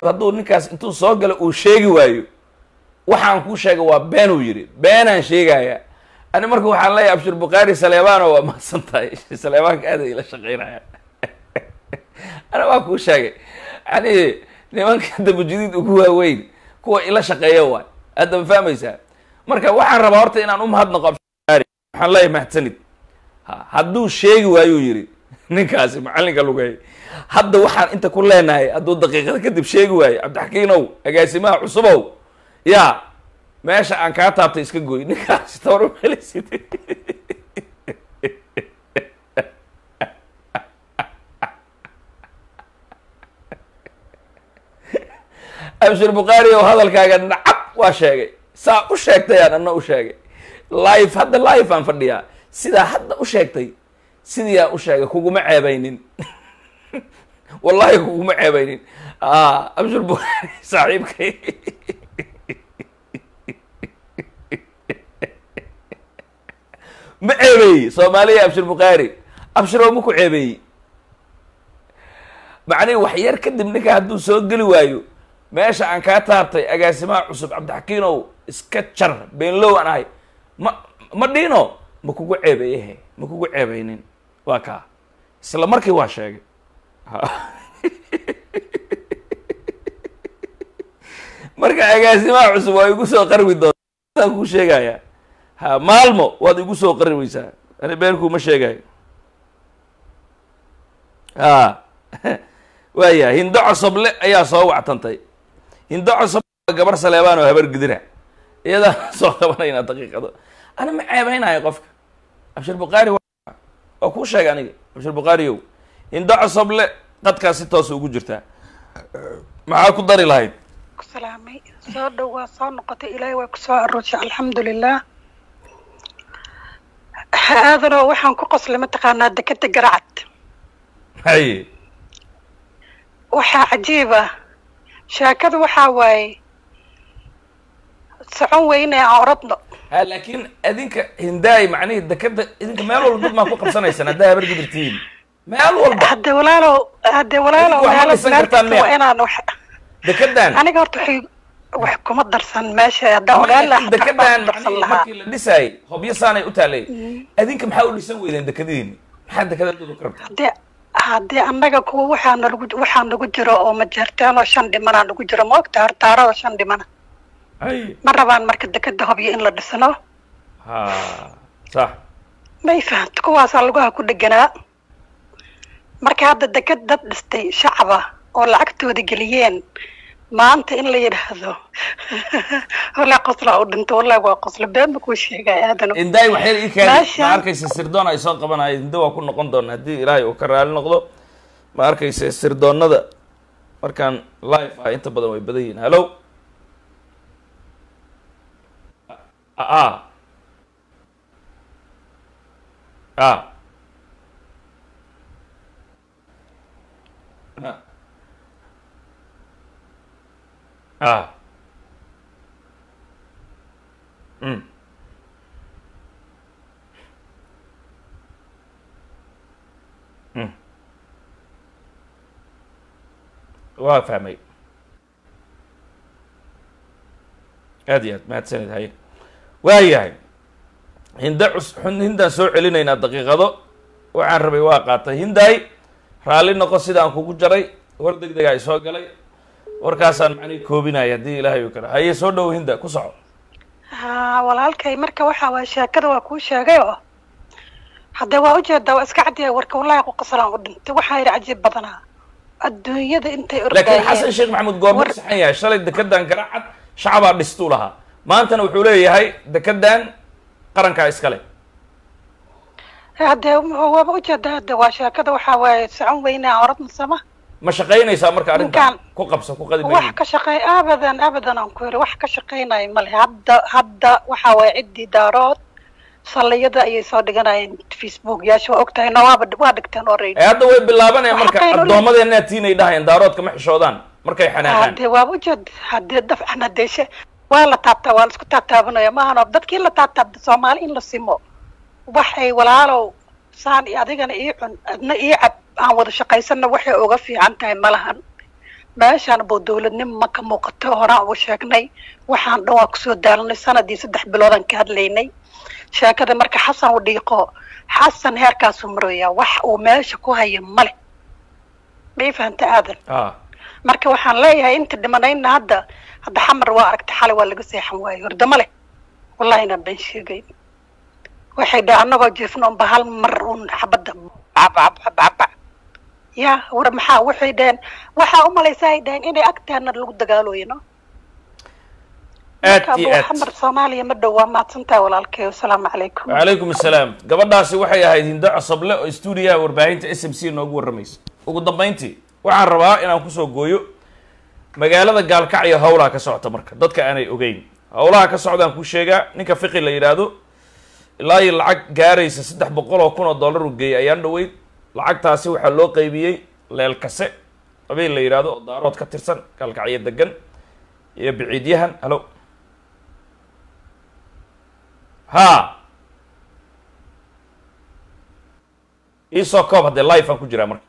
hadduu ninkaas intuu soo galo uu sheegi waayo waxaan kuu sheegay waa been uu yidhi beenaan sheegaya ani marka waxaan leeyahay abshir bukhaari saleebano waa mahadsan tahay saleebaanka aada ila shaqeynaya ana waa kuu sheegay yani nimanka dambujudiid ugu waaweyn kuwa ila shaqeeya waay hadda ma fahmaysaa marka waxaan rabaa horta inaan umahadnaqo abshir waxaan leeyahay mahadsanid ha hadduu sheegi waayuu yidhi ninkaasi macallinka lugay hadda waxaan inta ku leenahay hadduu daqiiqada kadib sheegi waayo cabdixakiinow agaasimaha cusubow ya meesha aan kaa taabtay iska goy ninkaasi tabar umelaysid abshir bukhaari oo hadalkaaga nacab waa sheegay saa u sheegtayaan ana u sheegay live hadda live aan fadhiyaa sidaa hadda u sheegtay sidii aan u sheegay kuguma ceebaynin wallahi kuguma ceebaynin abshir bukhaari saaxiibkay ma ceebeeyey soomaaliya abshir bukhaari abshir oo ma ku ceebeeyey macnihi wax yar kadib ninka hadduu soo geli waayo meesha aan kaa taabtay agaasimaha cusub cabdixakiinow iska jar beenlow aan ahay ma ma dhiino ma kugu ceebeeyehe ma kugu ceebeynin waa kaa isla markii waa sheegay marka agaasimaha cusub waa igu soo qarwi doonta kuu sheegaya ha maalmo waad igu soo qari weysaa ani beenkuuma sheegayo ha waaya hindo cosoble ayaa soo wactantay hindo cosoble waa gabar saleebaan oo habar gidira iyadaa soo qabanayna daqiiqado ana ma ceebeynayo qofka abshir bukhaari waa kuu sheegay aniga abshir bukhaariyow hindo cosoble qadkaas si toosa ugu jirtaa maxaa ku dari lahayd salaamay soo dhow waa soo noqotay ilaahay waa kusoo aroosay alxamdulilah aadanoo waxaan ku qoslay mataqaanaa dekeda garacad haye waxaa cajiib ah sheekada waxaa waaye socon weyne aan oradno ha laakiin idinka hindaay macnihii dekeda idinka meel walba dad maa ku qabsanaysaan haddaa habar gidirtiin meel walba haddee walaalow haddee walaalow Idinku waxma meelo dhisan meel kartaan kasta miya? waa inaan wax dekedan aniga horta waxay wax kuma darsan meesha haddaan ogaan lahaa xataa dekedan waxbaan darsan macnihii lahaa markii la dhisaayay hobyo saanay u taalay adinka maxaa u dhisan weydeen dekadiini maxaa dekadadooda ka rabta haddee haddee annaga kuwa waxaa nagu waxaa nagu jiro oo majeerteen oo shan dhimanaa nagu jiro ma ogta hortaarada shan dhimana haye ma rabaan marka dekeda hobyo in la dhisno ha sax may fahamta kuwaasaa lugaha ku dheganaa marka hadda deked dad dhistay shacaba oo lacagtooda geliyeen maanta in la yidhaahdo walaa qoslaa u dhinto wallahi waa qoslo been ma kuu sheegay aadano hindaay waxyar ii kaadi Meeshan- ma arkaysa sirdoon ay soo qabanayo hinda waa ku noqon doona haddii ilaahay uu ka raali noqdo ma arkaysa sirdoonada markaan live ah inta badan way badan yihiin hallo a a a mm waa fahmay aad iyo aad mahadsanid haye waayahay hinda cus xun- hindaan soo celinaynaa daqiiqado waxaan rabay waa qaatay hindaay raalli noqo sidaan kugu jaray war deg dega ay soo galay warkaasaan macnihi koobinaya haddii ilaahay uu kara haye soo dhow hinda ku soco ha walaalkay marka waxaa waay sheekada waa kuu sheegay oo haddee waa ujeedaa waa iska cadiyay warka wallahi ku qoslaan u dhintay waxaa yidhi cajiib badanaa adduunyada intay laakiin xasan ordayeen sheekh maxamuud goorma War- saxan yahay shalay dekedan garacad shacabaa dhistuu lahaa maantana wuxuu leeyahay dekedan qarankaa iskale haddee waaba ujeedaa hadde waa sheekada waxaa waaye socon weyne aan orad masama ma shaqaynaysaa marka arrintan Ninkaan- ku qabso ku qadi wax maynin ka shaqey abadan abadan aan ku yiri wax ka shaqeynayo male hadda hadda waxaa waaye ciddii daarood salliyada ayay soo dhiganayeen facebook yaasha waa ogtahay no waaba waa dhigteen already ee hadda way bilaabanayaan Waxa marka qaylo leh. addoomadeenaa tiinay dhahayaan daaroodka ma xishoodaan markay xanaaqaan hadee waaba ujeed hadee dafcan hadee she waa la taabtaa waa la isku taabtaabanaya maahano dadkii la taabtaabda soomaali in la simo waxay walaalow saan iyo adigana ii cun adna ii cab aan wada shaqaysana waxay uga fiican tahay malahan meeshaan buu dowladnimo ma ka muuqato horaan ugu sheegnay waxaan dhan waa kusoo daalanay sanadii saddex biloodan ka hadlaynay sheekada marka xasan u dhiiqo xasan heerkaasuu maroyaa wax uu meesha ku haya male may fahanta aadan ah marka waxaan leeyahay inta dhimanayna hadda hadda xamar waa aragtay xalay waa laga seexan waayo hordama leh wallahi inaan been sheegayn waxay dhaha annagoo jiifno unba hal mar un xabadda cabcabcabcaba ya war maxaa waxay dhaheen waxaa umalaysa ay dhaheen inay agtaana lagu dagaalooyino aad iyo aad xamar soomaaliya ma dhow waa mahadsantaha walaalkay wasalaamu calaykum wacalaykum assalaam gabadhaasi waxay ahayd hindo cosoble oo stuudiyaha warbaahinta s m c noogu warramaysa ugu dambayntii waxaan rabaa inaan kusoo gooyo magaalada gaalkacyo howlaha ka socota marka dadka aanay ogeyn howlaha ka socdaan ku sheegaa ninka fiqi la yidhaahdo ilaa iyo lacag gaaraysa saddex boqol oo kun oo dollar uu geeyay ayaan dhaweyd lacagtaasi waxaa loo qaybiyey leelkase habeen la yidhaahdo oo daarood ka tirsan gaalkacyo degan iyo biciidyahan halo ha iisoo koob haddee life aan ku jiraa marka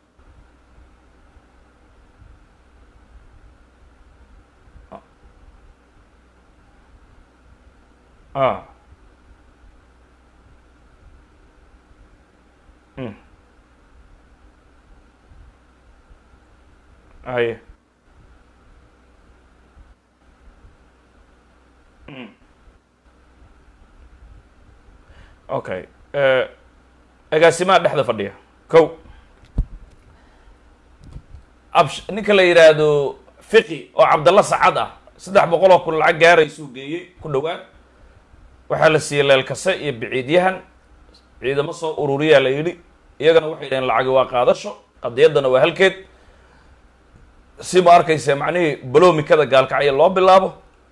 ah mm aye mm okay agaasimaha dhexda fadhiya kow absh ninka la yidhaahdo fiqi oo cabdalla sacad ah saddex boqol oo kun lacag gaaraysuu geeyey ku dhawaad waxaa la siiyey leelkase iyo biciidyahan ciidamo soo ururiyaa la yidhi iyagana waxay dhaheen lacagi waa qaadasho qadiyaddana waa halkeed si ma arkaysa macnihii baloomikada gaalkacyo loo bilaabo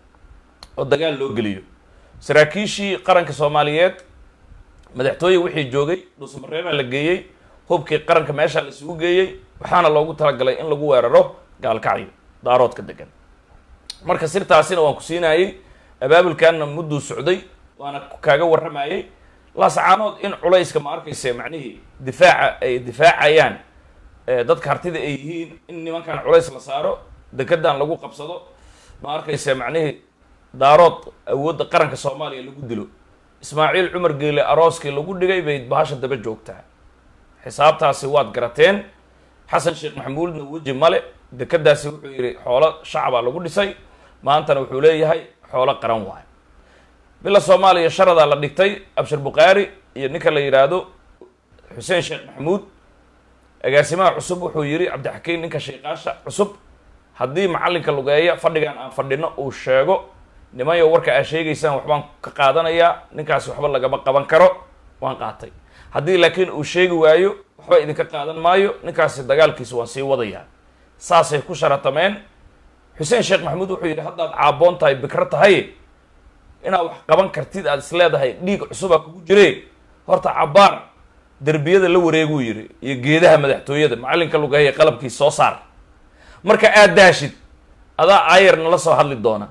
oo dagaal loo geliyo saraakiishii qaranka soomaaliyeed madaxtooye wixii joogay dhuusamareebaa la geeyey hubkii qaranka meeshaa la isugu geeyey waxaana loogu talagalay in lagu weeraro gaalkacyo daaroodka degan marka sirtaasina waan ku siinayey abaabulkaana mudduu socday waana kaaga warramayey laasacaanood in culayska ma arkaysa macnihii difaaca ay difaacayaan dadka hartida ay yihiin in nimankan culays la saaro dekedan lagu qabsado ma arkaysa macnihii daarood awoodda qaranka soomaaliya lagu dilo ismaaciil cumar geele arooskii lagu dhigay bay bahasha daba joogtaa xisaabtaasi waad garateen xasan sheekh maxamuudna weji male dekedaasi wuxuu yidhi xoolo shacabaa lagu dhisay maantana wuxuu leeyahay xoolo qaran waayo bila soomaaliya sharadaa la dhigtay abshir bukhaari iyo ninka la yidhaahdo xuseen sheekh maxamuud agaasimaha cusub wuxuu yidhi cabdixakiin ninka sheekaasha cusub haddii macallinka lugeeya fadhigan aan fadhino uu sheego nimanyo warka aa sheegaysaan waxbaan ka qaadanayaa ninkaasi waxba lagama qaban karo waan qaatay haddii laakiin uu sheegi waayo waxba idinka qaadan maayo ninkaasi dagaalkiisa waan sii wadayaa saasay ku sharatameen xuseen sheekh maxamuud wuxuu yidhi haddaad caaboon tahay bikro tahay inaad wax qaban kartid aada is leedahay dhiig cusubaa kugu jire horta cabbaar derbiyada la wareeguu yidhi iyo geedaha madaxtooyada macallinka lugeeya qalabkiisa soo saar marka aad daashid adaa aayar nala soo hadli doona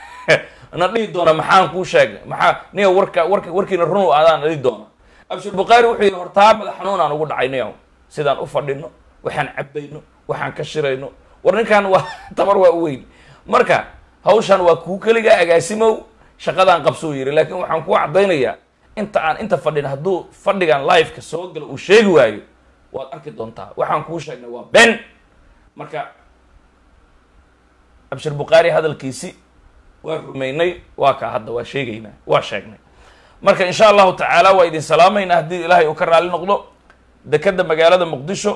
na dhihi doona maxaan kuu sheegay maxaa niya warka warka warkiina runu adaan dhihi doona abshir bukhaari wuxuu yidhi hortaa madax xanuun aan ugu dhacay niyaw sidaan u fadhino waxaan cabayno waxaan ka shirayno war ninkan waa tabar waa u weyn marka hawshan waa kuu keligaa agaasimow shaqadaan qabsuu yidhi laakiin waxaan kuu caddaynayaa inta aan inta fadhin hadduu fadhigan liveka soo galo uu sheegi waayo waad arki doontaa waxaan kuu sheegnay waa ben marka abshir bukhaari hadalkiisi waa rumaynay waa kaa hadda waa sheegaynaa waa sheegnay marka insha allahu tacaala waa idin salaamaynaa haddii ilaahay uu ka raali noqdo dekeda magaalada muqdisho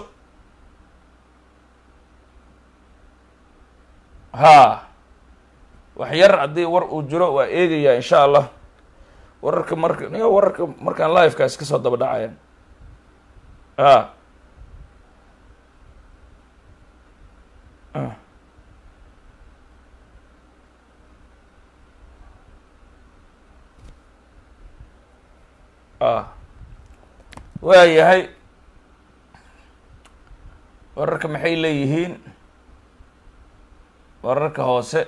ha wax yar haddii war uu jiro waa eegayaa insha allah wararka marka niga wararka markaan livekaas ka soo daba dhacaya a a waa yahay wararka maxay leeyihiin wararka hoose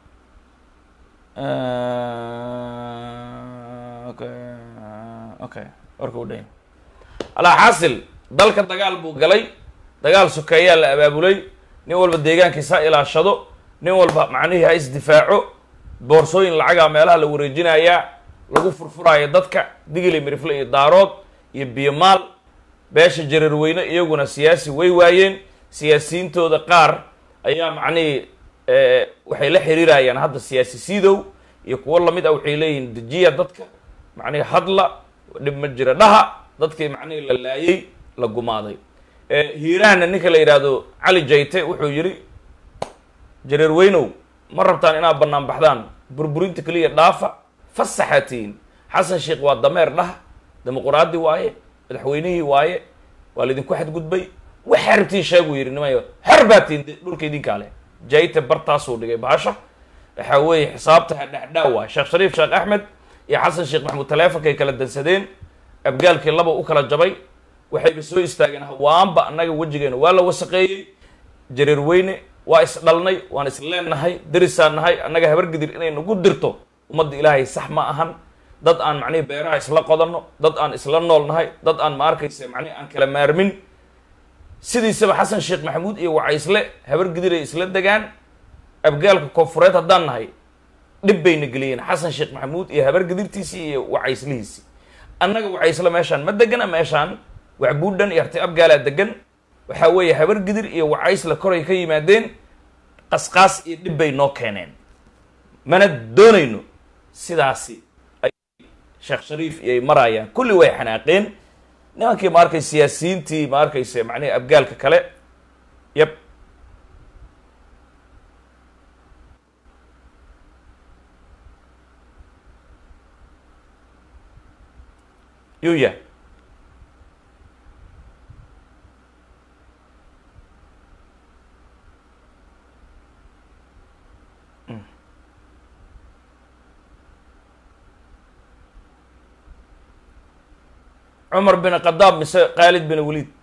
okay okay warka u dhanya alaa xaasil dalka dagaal buu galay dagaal sokeeyaa la abaabulay nin walba deegaankiisa ha ilaashado nin walba macnihii ha isdifaaco boorsooyin lacagaa meelaha la wareejinayaa lagu furfuraayo dadka digili mirifle iyo daarood iyo biyomaal beesha jareerweyne iyaguna siyaasi way waayeen siyaasiyiintooda qaar ayaa macnihii waxay la xiriirayaan hadda siyaasi siidow iyo kuwo lamid ah waxay leeyihiin dejiya dadka macnihii hadla dhib ma jira dhaha dadkii macnihii la laayay la gumaaday hiiraanna ninka la yidhaahdo cali jayte wuxuu yidhi jareerweynow ma rabtaan inaad bannaan baxdaan burburinta keliya dhaafa fasaxatiin xasan sheekh waa dameer dhaha dimuquraadi waaye madaxweynihii waaye waa laydinku xadgudbay waxaa rabtiin sheeguu yidhi nimayo xer baatiin dhulka idinkaa leh jayte bartaasuu dhigay baasha waxaa weeye xisaabta hadhahdhaa waay sheekh shariif sheekh axmed iyo xasan sheekh maxamuud taleefonkay kala dansadeen abgaalkii laba u kala jabay waxayba soo istaageen hawaanba annaga wejigeena waa la wasaqeeyey jareer weyne waa is dhalnay waan is leennahay derisaan nahay annaga habargidir inay nagu dirto ummadda ilaahay sax ma ahan dad aan macnihi beeraha isla qodanno dad aan isla nool nahay dad aan ma arkaysa macnihi aan kala maarmin sidiisaba xasan sheekh maxamuud iyo wacaysle habargidiray isla degaan abgaalka koonfureed haddaan nahay dhib bayna geliyeen xasan sheekh maxamuud iyo habargidirtiisii iyo wacayslihiisii annaga wacaysle meeshaan ma degana meeshaan waxbuudhan iyo harti abgaalaa degan waxaa weeye habargidir iyo wacaysle koray ka yimaadeen qasqaas iyo dhib bay noo keeneen mana doonayno sidaasi ay sheekh shariif iyoay maraayaan kulli way xanaaqeen nimankii ma arkay siyaasiyiintii ma arkayse macnihi abgaalka kale yab yuya cumar bin khadaab mise khaalid bin waliid